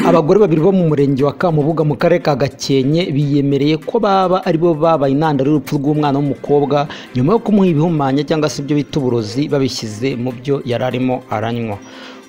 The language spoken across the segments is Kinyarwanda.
abagore babiri bo mu murenge wa kamubuga mu karere ka gakenke biyemereye ko baba aribo babaye intandaro y'urupfu rw'umwana w'umukobwa nyuma yo kumuha ibihumanya cyangwa se ibyo bita uburozi babishyize mu byo yari arimo aranywa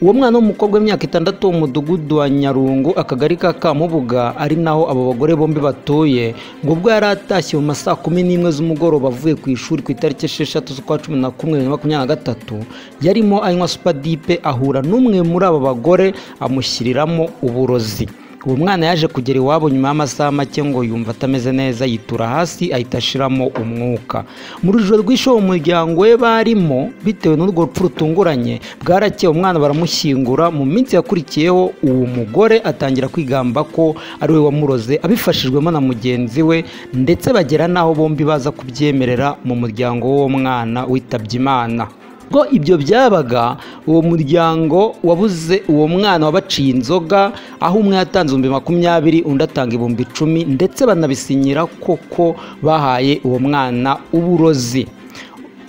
uwo mwana w'umukobwa w'imyaka itandatu wo mu mudugudu wa nyarungu akagari ka kamubuga ari naho abo bagore bombi batuye ngo ubwo yari atashye mu masaa kumi n'imwe z'umugoroba avuye ku ishuri ku itariki esheshatu z'ukwa cumi na kumwe bibiri na makumyabiri na gatatu yarimo anywa supadipe ahura n'umwe muri abo bagore amushyiriramo uburozi uwo mwana yaje kugera iwabo nyuma y'amasaha make ngo yumva atameze neza yitura hasi ahita ashiramo umwuka mu rujijo rw'ishobo umuryango we barimo bitewe n'urwo rupfu rutunguranye bwarakeye umwana baramushyingura mu minsi yakurikiyeho uwo mugore atangira kwigamba ko ari we wamuroze abifashijwemo na mugenzi we ndetse bagera n'aho bombi baza kubyemerera mu muryango w'uwo mwana witabye imana ubwo ibyo byabaga uwo muryango wabuze uwo mwana wabaciye inzoga aho umwe yatanze ibihumbi makumyabiri undi atanga ibihumbi icumi ndetse banabisinyira koko bahaye uwo mwana uburozi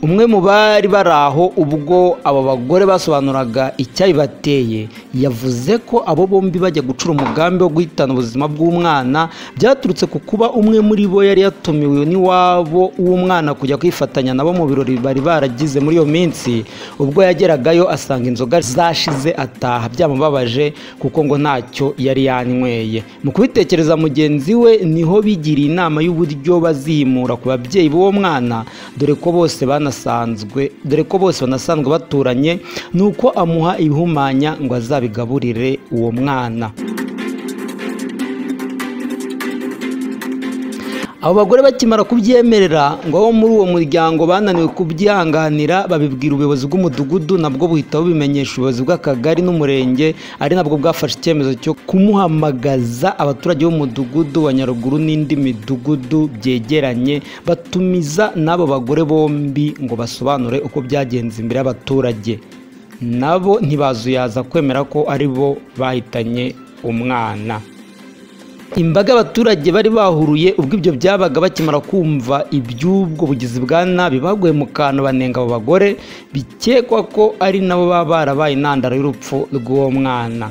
umwe mu bari bari aho ubwo aba bagore basobanuraga icyabibateye yavuze ko abo bombi bajya gucura umugambi wo guhitana ubuzima bw'umwana byaturutse ku kuba umwe muri bo yari yatumiwe n'iwabo w'umwana kujya kwifatanya nabo mu birori bari baragize muri iyo minsi ubwo yageragayo asanga inzoga zashize ataha byamubabaje kuko ngo ntacyo yari yanyweye mu kubitekereza mugenzi we niho bigiriye inama y'uburyo bazimura ku babyeyi b'uwo mwana dore ko bose bana banasanzwe dore ko bose banasanzwe baturanye ni uko amuha ibihumanya ngo azabigaburire uwo mwana abo bagore bakimara kubyemerera ngo abo muri uwo muryango bananiwe kubyihanganira babibwira ubuyobozi bw'umudugudu nabwo buhita bubimenyesha ubuyobozi bw'akagari n'umurenge ari nabwo bwafashe icyemezo cyo kumuhamagaza abaturage b'umudugudu wa nyaruguru n'indi midugudu byegeranye batumiza n'abo bagore bombi ngo basobanure uko byagenze imbere y'abaturage nabo ntibazuyaza kwemera ko ari bo bahitanye umwana imbaga y'abaturage bari bahuruye ubwo ibyo byabaga bakimara kumva iby'ubwo bugizi bwa nabi baguye mu kantu banenga abo bagore bikekwa ko ari nabo baba barabaye intandaro y'urupfu rw'uwo mwana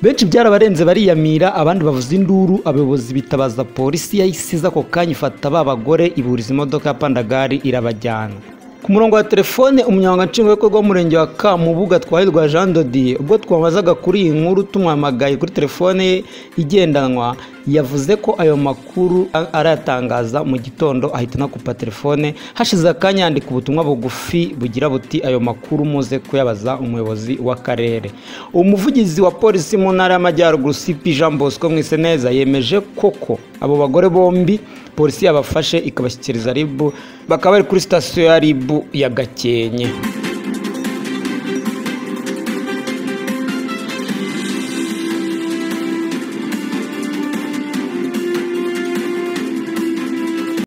benshi byarabarenze bariyamira abandi bavuza induru abayobozi bitabaza polisi yayisize ako kanya ifata ba bagore iburiza imodoka ya pandagari irabajyana ku murongo wa telefone umunyamabanga w'umurenge wa kamubuga twahirwa jean dodiye ubwo twamazaga kuri iyi nkuru tumwamagaye kuri telefone ye igendanwa yavuze ko ayo makuru arayatangaza mu gitondo ahita anakupa telefone hashize akanya yandika ubutumwa bugufi bugira buti ayo makuru muze kuyabaza umuyobozi w'akarere umuvugizi wa polisi mu ntara y'amajyaruguru cp jean bosco mwiseneza yemeje koko abo bagore bombi polisi yabafashe ikabashyikiriza ribu bakaba bari kuri sitasiyo ya ribu ya gakenke